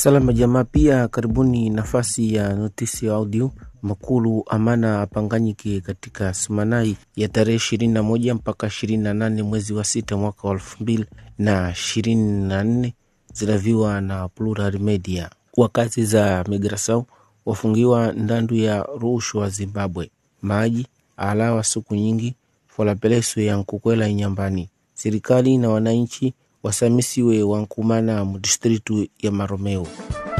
Salama jamaa, pia karibuni nafasi ya notisi ya audio makulu amana apanganyike katika sumanai ya tarehe ishirini na moja mpaka ishirini na nane mwezi wa sita mwaka wa elfu mbili na ishirini na nne zilaviwa na Plural Media. Wakazi za migrasau wafungiwa ndandu ya rushwa Zimbabwe, maji alawa siku nyingi folapeleso ya nkukwela inyambani. Serikali na wananchi wasamisiwe wankumana mudistritu ya Maromeo.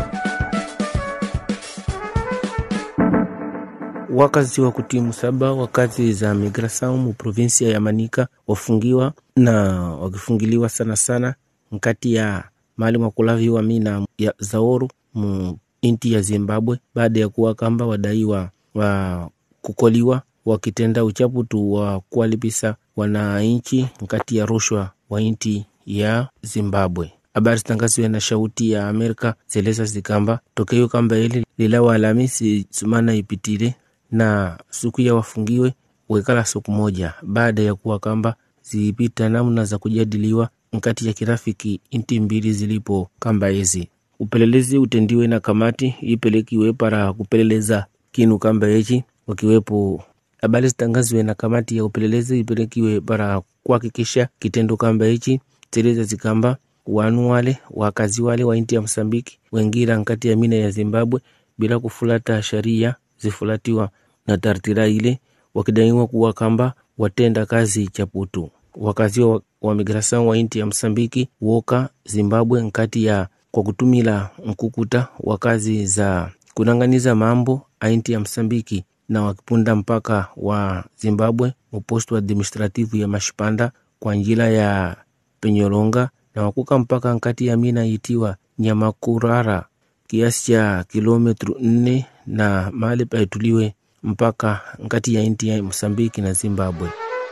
Wakazi wa kutimu saba wakazi za migrasau mu provinsia ya Manika wafungiwa na wakifungiliwa sana sana nkati ya mali mwakulaviwa mina ya zaoru mu inti ya Zimbabwe baada ya kuwa kamba wadaiwa wa kukoliwa wakitenda uchaputu wa kuwalipisa wananchi nkati ya rushwa wa inti ya Zimbabwe. Habari zitangaziwe na Shauti ya Amerika zeleza zikamba tokeo kamba ili lilawa Alhamisi sumana ipitile na siku ya wafungiwe wekala siku moja baada ya kuwa kamba zilipita namna za kujadiliwa nkati ya kirafiki inti mbili zilipo kamba hizi. Upelelezi utendiwe na kamati ipelekiwe para kupeleleza kinu kamba hichi, wakiwepo habari zitangaziwe na kamati ya upelelezi ipelekiwe para kuhakikisha kitendo kamba hichi zeleza zikamba wanu wale wakazi wale wa inti ya Msambiki wengira nkati ya mina ya Zimbabwe bila kufulata sharia zifulatiwa na tartira ile wakidaiwa kuwa kamba watenda kazi chaputu. Wakazi wa, wa migrasan wa inti ya Msambiki woka Zimbabwe nkati ya kwa kutumila mkukuta wa kazi za kunanganiza mambo a inti ya Msambiki na wakipunda mpaka wa Zimbabwe mupostu administrativu ya Mashipanda kwa njila ya Penyolonga na wakuka mpaka nkati ya mina itiwa Nyamakurara kiasi cha kilometru nne na mahali paituliwe mpaka nkati ya inti ya Msambiki na Zimbabwe.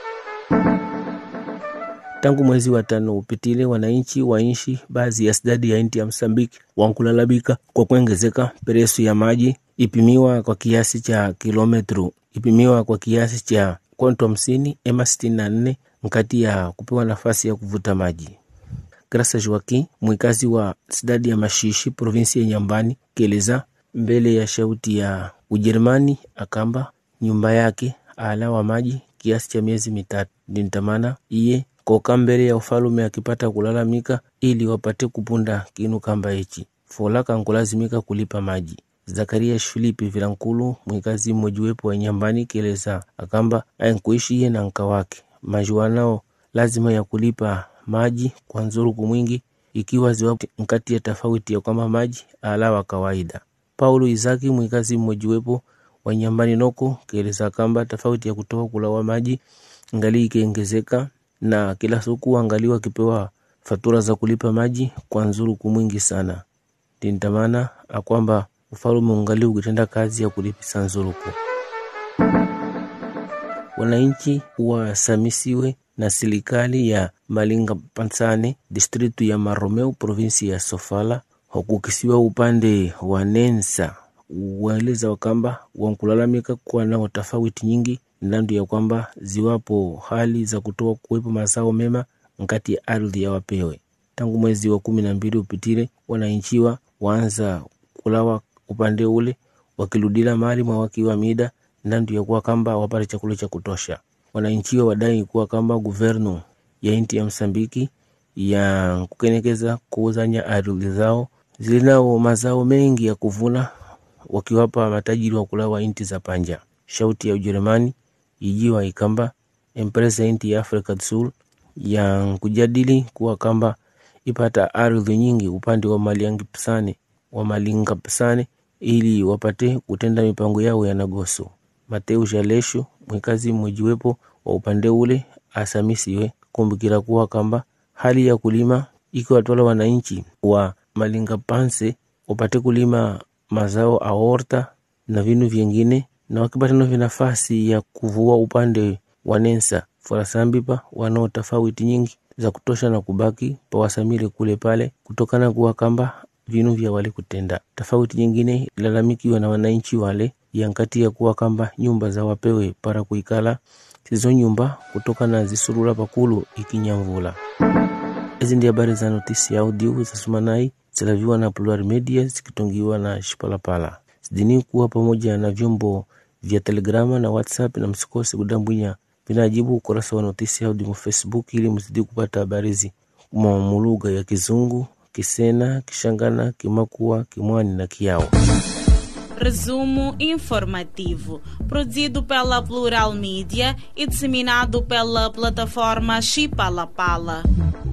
Tangu mwezi wa tano upitile, wananchi wa inshi baadhi ya sidadi ya inti ya Msambiki wankulalamika kwa kuongezeka peresu ya maji ipimiwa kwa kiasi cha kilometru ipimiwa kwa kiasi cha konto hamsini ema sitini na nne nkati ya kupewa nafasi ya kuvuta maji. Grasa Joaquim mwikazi wa sidadi ya Mashishi provinsi ya Nyambani kieleza mbele ya shauti ya Ujerumani akamba nyumba yake alawa maji kiasi cha miezi mitatu dintamana iye koka mbele ya ufalume akipata kulalamika ili wapate kupunda kinu kamba hichi folaka nkulazimika kulipa maji. Zakaria Filipi Vilankulu mwikazi mmojiwepo wa Nyambani kieleza akamba ainkuishi iye na nka wake majuanao lazima ya kulipa maji kwa nzuruku mwingi ikiwa ziwa nkati ya tofauti ya kwamba maji alawa kawaida. Paulo Izaki mwikazi mmojiwepo wa Nyambani noko kieleza kamba tofauti ya kutoka kulawa maji ngali ikiongezeka na kila siku angaliwa akipewa fatura za kulipa maji kwa nzuruku mwingi sana tintamana akwamba ufalume ungali ukitenda kazi ya kulipisa nzuruku. Wananchi wasamisiwe na serikali ya Malinga Pansane distritu ya Maromeu provinsi ya Sofala hukukisiwa upande wa Nensa waeleza wakamba wankulalamika kuwa nao tofauti nyingi ndandu ya kwamba ziwapo hali za kutoa kuwepo mazao mema nkati ya ardhi ya wapewe. Tangu mwezi wa kumi na mbili upitile, wananchiwa waanza kulawa upande ule wakiludila mali mwa wakiwa mida ndandu ya kuwa kamba wapate chakula cha kutosha. Wananchiwa wadai kuwa kamba guvernu ya inti ya Msambiki ya kukenekeza kuuzanya ardhi zao zilinao mazao mengi ya kuvuna wakiwapa matajiri wa kulawa inti za panja. Shauti ya Ujerumani ijiwa ikamba empresa inti ya Afrika Sul ya kujadili kuwa kamba ipata ardhi nyingi upande wa Maliangi Pisane wa Malinga Pisane ili wapate kutenda mipango yao ya nagoso. Mateu Jalesho mwikazi mmojiwepo wa upande ule asamisiwe kumbukira kuwa kamba hali ya kulima ikiwa twala wananchi wa Malinga Panse wapate kulima mazao aorta na vinu vyengine na wakipata novyo nafasi ya kuvua upande wa Nensa forasambipa wanao tofauti nyingi za kutosha na kubaki pawasamile kule pale kutokana kuwa kamba vinu vya wale kutenda tofauti nyingine ilalamikiwa na wananchi wale yankati ya kuwa kamba nyumba za wapewe para kuikala sizo nyumba kutoka na zisurura pakulu ikinyamvula. Hizi ndi habari za notisi ya audio za Sumanai zilaviwa na Plural Media zikitongiwa na Shipalapala zidini kuwa pamoja na vyombo vya Telegrama na WhatsApp, na msikose kudambwinya vinajibu ukurasa wa notisi audio Facebook ili mzidi kupata habari hizi mu lugha ya Kizungu, Kisena, Kishangana, Kimakua, Kimwani na Kiao. Resumo informativo, produzido pela Plural Mídia e disseminado pela plataforma Chipalapala.